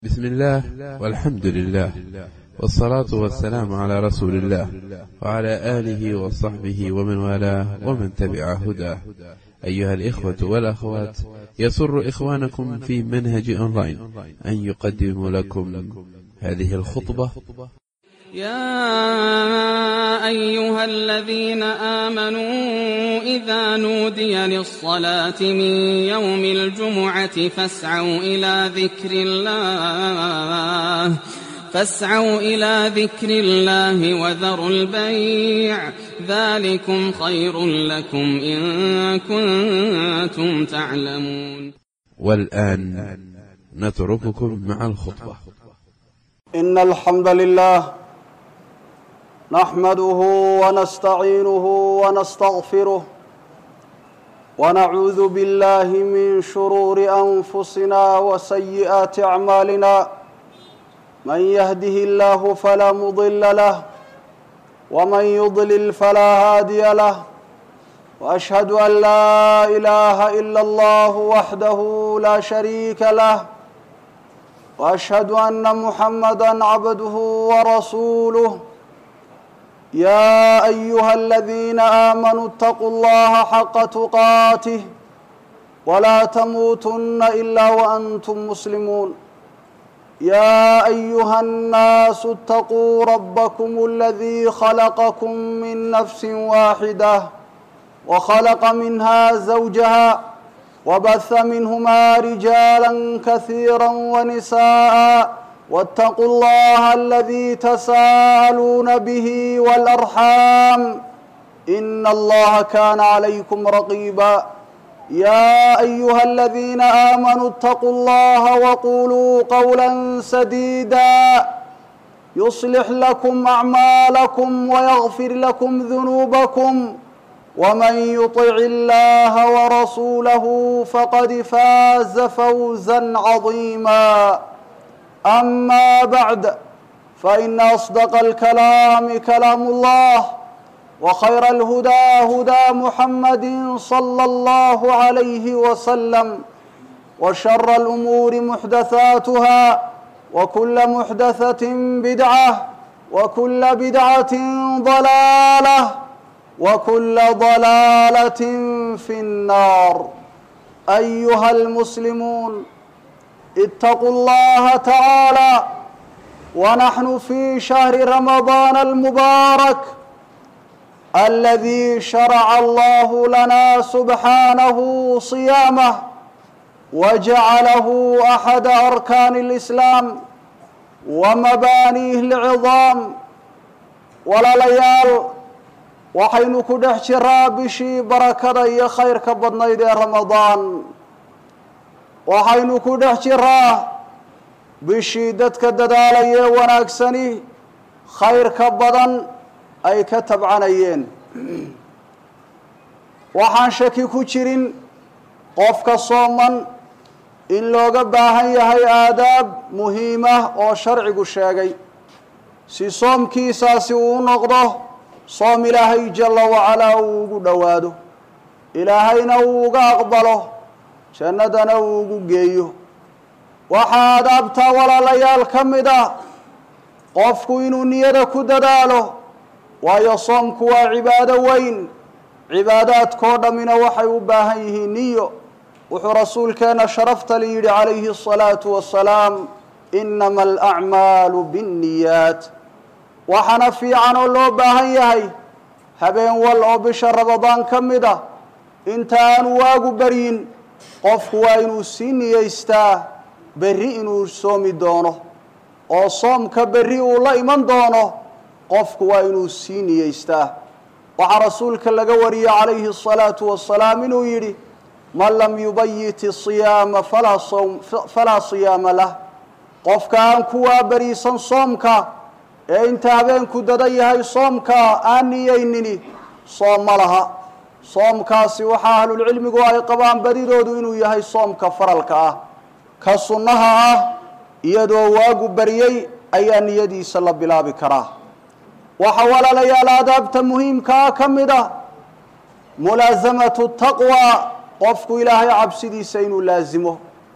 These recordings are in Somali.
بسم الله والحمد لله والصلاة والسلام على رسول الله وعلى آله وصحبه ومن والاه ومن تبع هداه أيها الإخوة والأخوات يسر إخوانكم في منهج أونلاين أن يقدم لكم هذه الخطبة يا أيها الذين آمنوا إذا نودي للصلاة من يوم الجمعة فاسعوا إلى ذكر الله فاسعوا إلى ذكر الله وذروا البيع ذلكم خير لكم إن كنتم تعلمون والآن نترككم مع الخطبة إن الحمد لله نحمده ونستعينه ونستغفره ونعوذ بالله من شرور أنفسنا وسيئات أعمالنا من يهده الله فلا مضل له ومن يضلل فلا هادي له وأشهد أن لا إله إلا الله وحده لا شريك له واشهد ان محمدا عبده ورسوله يا ايها الذين امنوا اتقوا الله حق تقاته ولا تموتن الا وانتم مسلمون يا ايها الناس اتقوا ربكم الذي خلقكم من نفس واحده وخلق منها زوجها وبث منهما رجالا كثيرا ونساء واتقوا الله الذي تساءلون به والارحام ان الله كان عليكم رقيبا يا ايها الذين امنوا اتقوا الله وقولوا قولا سديدا يصلح لكم اعمالكم ويغفر لكم ذنوبكم ومن يطع الله ورسوله فقد فاز فوزا عظيما اما بعد فان اصدق الكلام كلام الله وخير الهدى هدى محمد صلى الله عليه وسلم وشر الامور محدثاتها وكل محدثه بدعه وكل بدعه ضلاله وكل ضلاله في النار ايها المسلمون اتقوا الله تعالى ونحن في شهر رمضان المبارك الذي شرع الله لنا سبحانه صيامه وجعله احد اركان الاسلام ومبانيه العظام ولا ليال waxaynu ku dhex jiraa bishii barakada iyo khayrka badnayd ee ramadaan waxaynu ku dhex jiraa bishii dadka dadaalayee wanaagsani khayrka badan ay ka tabcanayeen waxaan shaki ku jirin qofka sooman in looga baahan yahay aadaab muhiimah oo sharcigu sheegay si soomkiisaasi uu u noqdo soom ilaahay jalla wacalaa uu ugu dhowaado ilaahayna uu uga aqbalo jannadana uu ugu geeyo waxaa adaabtaa walaalayaal ka mid ah qofku inuu niyada ku dadaalo waayo soomku waa cibaado weyn cibaadaadkoo dhammina waxay u baahan yihiin niyo wuxuu rasuulkeenna sharafta li yidhi calayhi asalaatu wassalaam inama alacmaalu binniyaat waxaana fiican oo loo baahan yahay habeen wal oo bisha ramadaan ka mid ah inta aanu waagu baryin qofku waa inuu sii niyeystaa berri inuu soomi doono oo soomka berri uu la iman doono qofku waa inuu sii niyeystaa waxaa rasuulka laga wariyey calayhi asalaatu wassalaam inuu yidhi man lam yubayit isiyaama falaa sawm falaa siyaama lah qofka aan ku waabariisan soomka ee inta habeenku dada yahay soomka aan niyeynini soom ma laha soomkaasi waxaa ahlulcilmigu ay qabaan badidoodu inuu yahay soomka faralka ah ka sunnaha ah iyadoo waagu baryey ayaa niyadiisa la bilaabi karaa waxaa walaalayaal aadaabta muhiimkaa ka mid ah mulaasamatu taqwa qofku ilaahay cabsidiisa inuu laasimo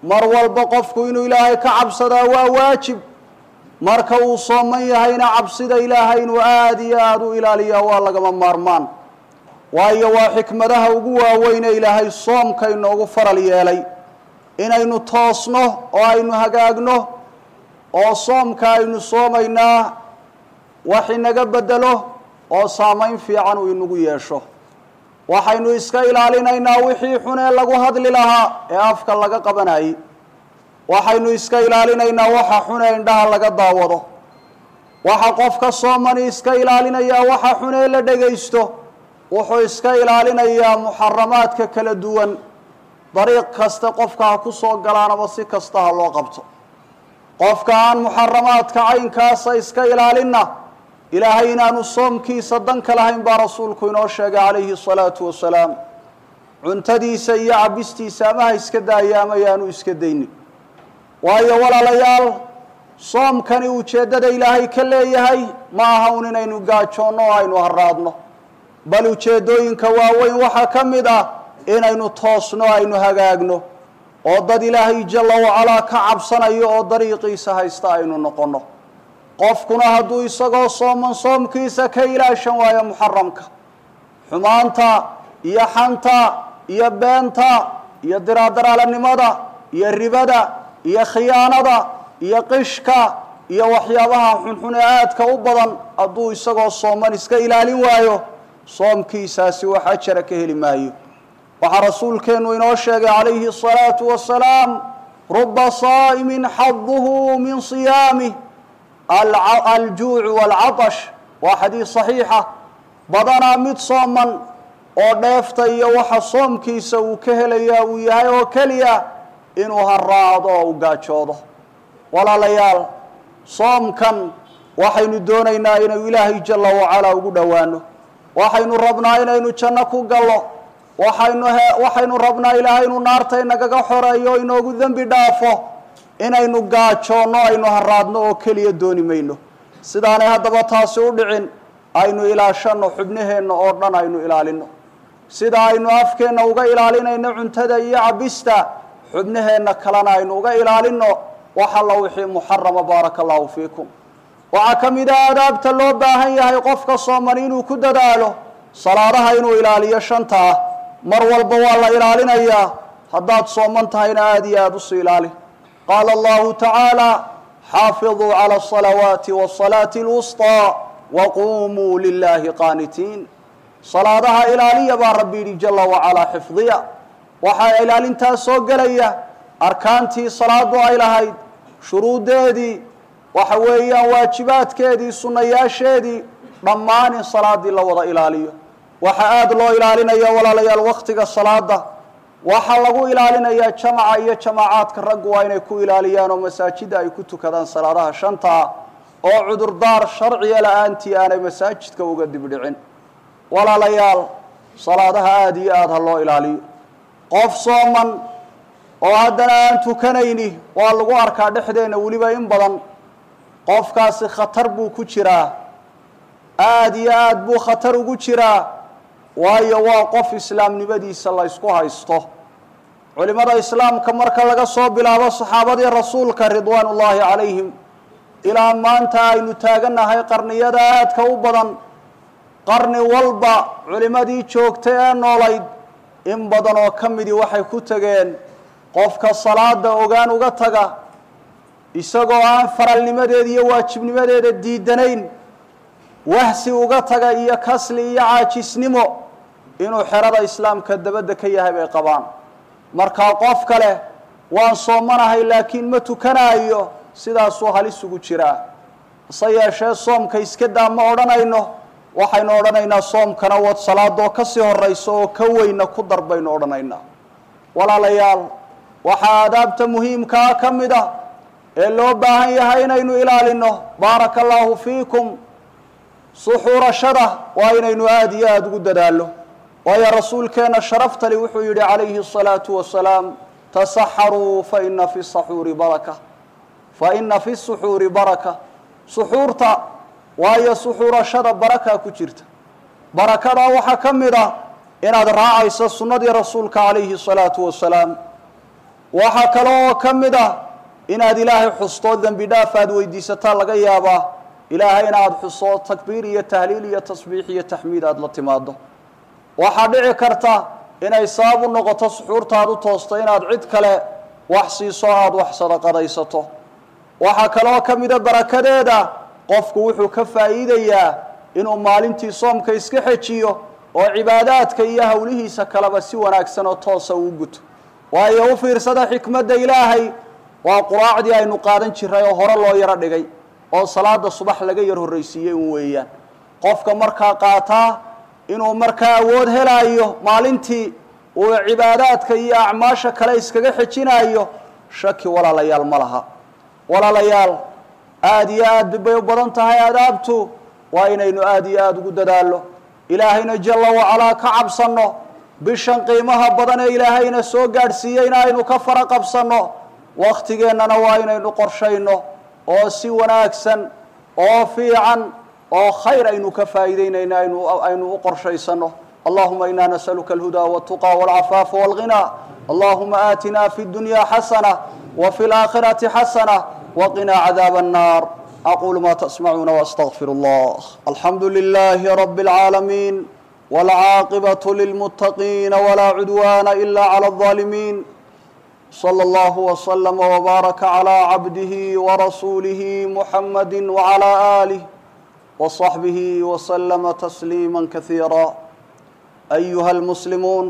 mar walba qofku inuu ilaahay ka cabsadaa waa waajib marka uu sooman yahayna cabsida ilaahay inuu aada iyo aada u ilaaliyaa waa lagama maarmaan waayo waa xikmadaha ugu waaweyne ilaahay soomka inoogu faral yeelay inaynu toosno oo aynu hagaagno oo soomka aynu soomaynaa wax inaga bedelo oo saamayn fiican uu inagu yeesho waxaynu iska ilaalinaynaa wixii xun ee lagu hadli lahaa ee afka laga qabanayay waxaynu iska ilaalinaynaa waxa xun ee indhaha laga daawado waxa qofka soomani iska ilaalinayaa waxa xun ee la dhegaysto wuxuu iska ilaalinayaa muxaramaadka kala duwan dariiq kasta qofka ha ku soo galaanaba si kasta ha loo qabto qofka aan muxaramaadka caynkaasa iska ilaalinna ilaahay inaanu soomkiisa danka lahayn baa rasuulku inoo sheegay calayhi الsalaatu wasalaam cuntadiisa iyo cabistiisa ama ha iska daaya ama yaanu iska daynin waayo walaalayaal soomkani ujeeddada ilaahay ka leeyahay ma aha un inaynu gaajoonno oo aynu haraadno bal ujeeddooyinka waaweyn waxaa ka mid ah inaynu toosno aynu hagaagno oo dad ilaahay jalla wacalaa ka cabsanayo oo dariiqiisa haysta aynu noqonno qofkuna hadduu isagoo sooman soomkiisa ka ilaashan waayo muxaramka xumaanta iyo xanta iyo beenta iyo diraadaralanimada iyo ribada iyo khiyaanada iyo qishka iyo waxyaabaha xunxun ee aadka u badan hadduu isagoo sooman iska ilaalin waayo soomkiisaasi wax ajara ka heli maayo waxaa rasuulkeennu inoo sheegay calayhi الsalaatu wasalaam ruba saa'imin xaduhu min siyaamih aljuucu waalcatash waa xadiis saxiixa badanaa mid sooman oo dheefta iyo waxa soomkiisa uu ka helayaa uu yahay oo keliya inuu haraado oo u gaajoodo walaalayaal soomkan waxaynu doonaynaa inaynu ilaahay jalla wacalaa ugu dhowaano waxaynu rabnaa inaynu janno ku gallo waxaynu waxaynu rabnaa ilaahay inuu naarta inagaga xoreeyo o inoogu dembi dhaafo inaynu gaajoonno aynu haraadno oo keliya dooni mayno sidaanay haddaba taasi u dhicin aynu ilaashanno xubnaheenna oo dhan aynu ilaalino sida aynu afkeenna uga ilaalinayno cuntada iyo cabista xubnaheenna kalena aynu uga ilaalino wax alla wixii muxarama baaraka allahu fiikum waxaa ka mid ah adaabta loo baahan yahay qofka sooman inuu ku dadaalo salaadaha inuu ilaaliyo shanta ah mar walba waa la ilaalinayaa haddaad sooman tahayna aada iyo aada usii ilaali qaala allahu tacaala xaafiduu cala asalawaati wasalaati اlwusطىa waqumuu lilahi qaanitiin salaadaha ilaaliya baa rabbi yidhi jala wacalaa xifdiya waxaa ilaalintaas soo gelaya arkaantii salaadu ay lahayd shuruuddeedii waxa weeyaan waajibaadkeedii sunnayaasheedii dhammaan in salaadii la wada ilaaliyo waxaa aada loo ilaalinaya walaalayaal waktiga salaada waxaa lagu ilaalinayaa jamaca iyo jamaacaadka raggu waa inay ku ilaaliyaan oo masaajida ay ku tukadaan salaadaha shantaa oo cudurdaar sharciya la-aantii aanay masaajidka uga dibdhicin walaalayaal salaadaha aada iyo aada ha loo ilaaliyo qof sooman oo haddana aan tukanayni waa lagu arkaa dhexdeenna weliba in badan qofkaasi khatar buu ku jiraa aada iyo aada buu khatar ugu jiraa waayo waa qof islaamnimadiisa la ysku haysto culimada islaamka marka laga soo bilaabo saxaabadii rasuulka ridwaan ullaahi calayhim ilaa maanta aynu taagannahay qarniyada aadka u badan qarni walba culimadii joogtay ee noolayd in badan oo ka midii waxay ku tegeen qofka salaada ogaan uga taga isagoo aan faralnimadeeda iyo waajibnimadeeda diidanayn wahsi uga taga iyo kasli iyo caajisnimo inuu xerada islaamka dabadda ka yahay bay qabaan markaa qof kale waan soomanahay laakiin ma tukanaayo sidaasuu halis ugu jiraa hase yeeshee soomka iska daa ma odhanayno waxaynu odhanaynaa soomkana wad salaadoo ka sii horayso oo ka weyna ku dar baynu odhanaynaa walaalayaal waxaa aadaabta muhiimkaa ka mid ah ee loo baahan yahay inaynu ilaalino baaraka allaahu fiikum suxuurashada waa inaynu aada iyo aada ugu dadaallo waayo rasuulkeenna sharaftali wuxuu yidhi calayhi الsalaatu wasalaam tasaxaruu faina fi saxuuri baraka faina fi suxuuri baraka suxuurta waayo suxuurashada barakaa ku jirta barakadaa waxaa ka mid ah inaad raacayso sunnadii rasuulka calayhi الsalaatu wasalaam waxaa kale oo ka mid ah inaad ilaahay xusto dembi dhaaf aad weydiisataa laga yaabaa ilaahay inaad xuso takbiir iyo tahliil iyo tasbiix iyo taxmiid aada la timaado waxaa dhici karta inay sabab u noqoto suxuurtaad u toosto inaad cid kale wax siiso aada wax sadaqadaysato waxaa kaloo ka mida barakadeeda qofku wuxuu ka faa'iidayaa inuu maalintii soomka iska xejiyo oo cibaadaadka iyo howlihiisa kaleba si wanaagsan oo toosa uu guto waayo u fiirsada xikmadda ilaahay waa quraacdii aynu qaadan jiray oo hore loo yaro dhigay oo salaada subax laga yar horraysiiyey un weeyaan qofka markaa qaataa inuu markaa awood helaayo maalintii uu cibaadaadka iyo acmaasha kale iskaga xejinaayo shaki walaalayaal ma laha walaalayaal aada iyo aad bay u badan tahay adaabtu waa inaynu aada iyo aada ugu dadaallo ilaahayna jalla wacalaa ka cabsanno bishan qiimaha badan ee ilaahayna soo gaadhsiiyeyna aynu ka fara qabsanno wakhtigeennana waa inaynu qorshayno oo si wanaagsan oo fiican oo khayr aynu ka faa'iideynayna aynu aynu u qorshaysano allahuma ina nasaluka alhudaa waltuqa walcafaafa walghinaa allahuma aatina fi dunya xasana wa fi laakhirati xasana waqinaa cadaaba annar aqulu ma tasmacuuna waastagfir allah alxamdu lilahi rabi اlcaalamiin wاlcaaqibaة lilmuttaqiina wla cudwana ila clى الظaalimiin slى اllah وslm وbaaraka عlى cabdihi وrasuulihi muxamadi وعlى آlih وصaxbihi وslma تsliima kahiira ayuha اlmuslimuun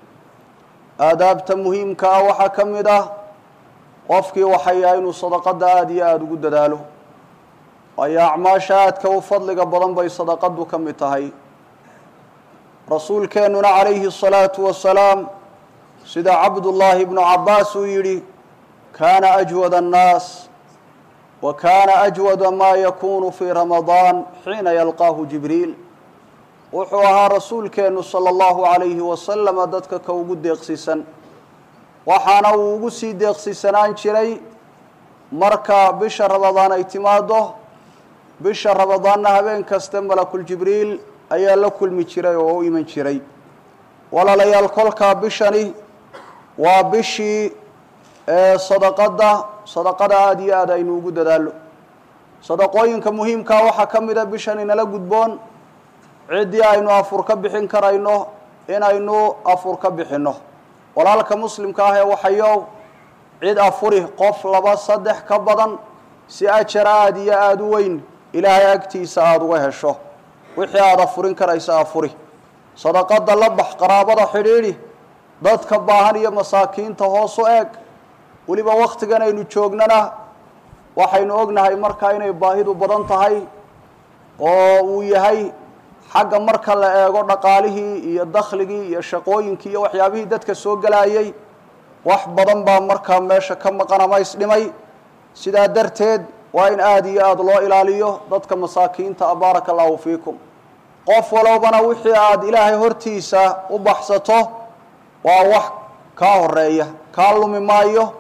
aadaabta muhiimka ah waxaa ka mid ah qofkii waxay yahay inuu sadaqada aada iyo aada ugu dadaalo waayo acmaasha aadka u fadliga badan bay sadaqadu ka mid tahay rasuulkeennuna calayhi الsalaaةu wasalaam sida cabdullaahi bnu cabaas uu yidhi kaana ajwad annaas wa kaana ajwada maa yakunu fii ramadaan xiina yalqaahu jibriil wuxuu ahaa rasuulkeennu sala allahu calayhi wasalama dadka ka ugu deeqsiisan waxaana uu ugu sii deeqsiisanaan jiray marka bisha ramadaan ay timaado bisha ramadaanna habeen kasta malakuljibriil ayaa la kulmi jiray oo u iman jiray walaalayaal kolkaa bishani waa bishii sadaqada sadaqada aada iyo aad aynu ugu dadaallo sadaqooyinka muhiimkaa waxaa ka mid a bishan inala gudboon ciddii aynu afur ka bixin karayno inaynu afur ka bixinno walaalka muslimka ah ee waxayow cid afuri qof laba saddex ka badan si ajar aada iyo aada u weyn ilaahay agtiisa aada uga hesho wixii aada afurin karaysa afuri sadaqada la bax qaraabada xidhiidhi dadka baahan iyo masaakiinta hoos u eeg weliba wakhtigan aynu joognana waxaynu ognahay markaa inay baahidu badan tahay oo uu yahay xagga marka la eego dhaqaalihii iyo dakhligii iyo shaqooyinkii iyo waxyaabihii dadka soo gelayay wax badan baa markaa meesha ka maqan ama isdhimay sidaa darteed waa in aada iyo aada loo ilaaliyo dadka masaakiinta a baaraka allahu fiikum qof walowbana wixii aada ilaahay hortiisa u baxsato waa wax kaa horeeya kaa lumi maayo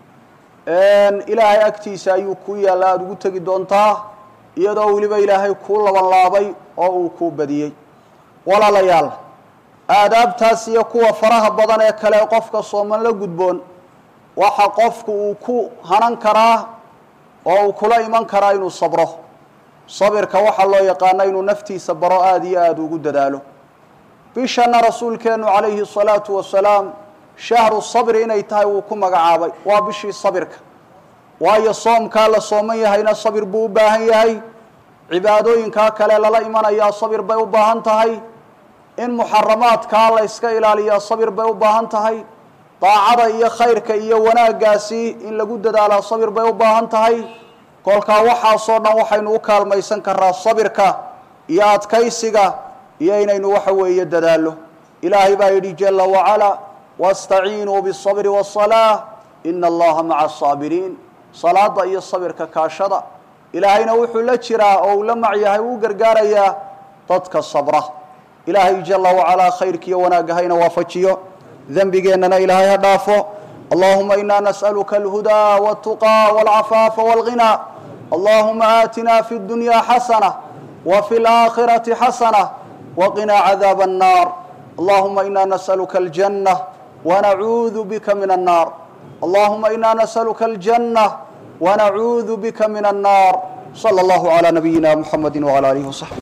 ilaahay agtiisa ayuu kuu yaalla aada ugu tegi doontaa iyadoo weliba ilaahay kuu laban laabay oo uu kuu badiyey walaalayaal aadaabtaas iyo kuwa faraha badan ee kale qofka sooman la gudboon waxa qofku uu ku hanan karaa oo uu kula iman karaa inuu sabro sabirka waxaa loo yaqaana inuu naftiisa baro aada iyo aada ugu dadaalo bishana rasuulkeennu calayhi الsalaatu wasalaam shahru sabri inay tahay wuu ku magacaabay waa bishii sabirka waayo soomkaa la sooman yahayna sabir buu u baahan yahay cibaadooyinkaa kale lala imanayaa sabir bay u baahan tahay in muxaramaadkaa la yska ilaaliyaa sabir bay u baahan tahay daacada iyo khayrka iyo wanaaggaasi in lagu dadaalaa sabir bay u baahan tahay kolkaa waxaasoo dhan waxaynu u kaalmaysan karaa sabirka iyo adkaysiga iyo inaynu waxa weeye dadaallo ilaahay baa yidhi jala wacalaa wastaciinuu biالصabri wالصalaaة ina allaha maca asaabiriin salaada iyo sabirka kaashada ilaahayna wuxuu la jiraa oo uu la mac yahay uu gargaarayaa dadka sabra ilaahay jala wacalaa khayrkiiyo wanaagga hayna waafajiyo dembigeennana ilaahay ha dhaafo allahuma ina nas'aluka alhudaa wاltuqى wاlcafaafa wاlghinaa allahuma aatina fi اdunya xasana wa fi اlaakhirati xasana waqinaa cadaaba الnar allahuma ina nas'aluka aljanة wnacuudu bika min الnar allahuma ina nasaluka aljanna wanacuudu bika min annaar sala allahu calaa nabiyina muxamedi wcala alihi wasaxbi